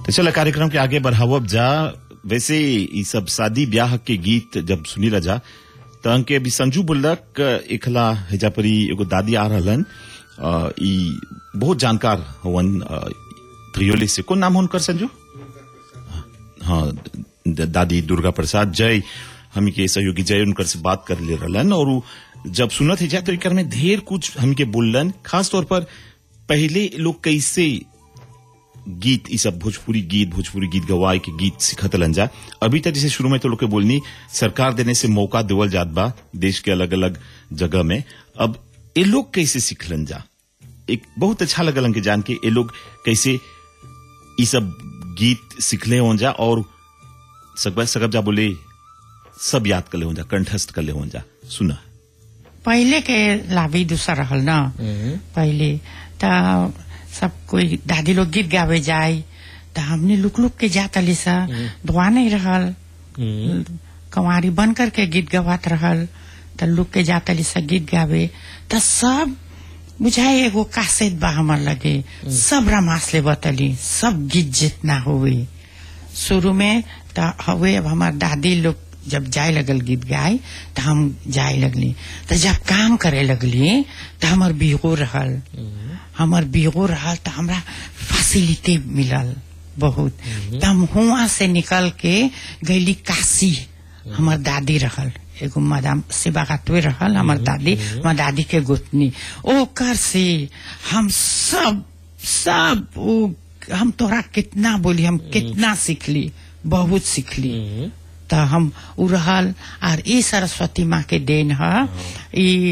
तो चलो कार्यक्रम के आगे बढ़ावब जा वैसे ई सब शादी ब्याह के गीत जब सुनी रजा त अंके अभी संजू बोलक एकला हेजा परी एगो दादी आ रहलन अ, ई बहुत जानकार हवन अ, त्रियोली से कौन नाम हो उनकर संजू हाँ द- दादी दुर्गा प्रसाद जय हम के सहयोगी जय उनकर से बात कर ले रहलन और उ जब सुनत है जा तो एकर में ढेर कुछ हम के बोललन खास तौर पर पहले लोग कैसे गीत ई सब भोजपुरी गीत भोजपुरी गीत गवाए के गीत सिखतलन जा अभी तक जैसे शुरू में तो लोग के बोलनी सरकार देने से मौका देवल जात बा देश के अलग अलग जगह में अब ये लोग कैसे सीखलन जा एक बहुत अच्छा लगलन के जान के ये लोग कैसे ई सब गीत सीखले हो जा और सकबा सकब जा बोले सब याद कर ले हो जा कंठस्थ कर ले हो जा सुना पहले के लाभी दूसरा रहल ना पहले त सब कोई दादी लोग गीत गावे जाए त हमने लुक लुक के जात अली सा दुआ नहीं रहल कंवारी बन करके गीत गवात रहल त लुक के जात अली सा गीत गावे त सब बुझाए एगो कासेत बा हमर लगे सब रमास ले बतली सब गीत जितना हुए शुरू में त हवे अब हमार दादी लोग जब जाए लगल गीत गाय त हम जाए लगली त जब काम करे लगली त हमर बिगो रहल हमर बिगो रहल त हमरा फैसिलिटी मिलल बहुत त हम हुआ से निकल के गईली काशी हमर दादी रहल एगो मदाम सेवा खातवे रहल हमर दादी हमर दादी के गोतनी ओकर से हम सब सब उ हम तोरा कितना बोली हम कितना सीखली बहुत सीखली त हम उ रहल आर ई सरस्वती माँ के देन ह ई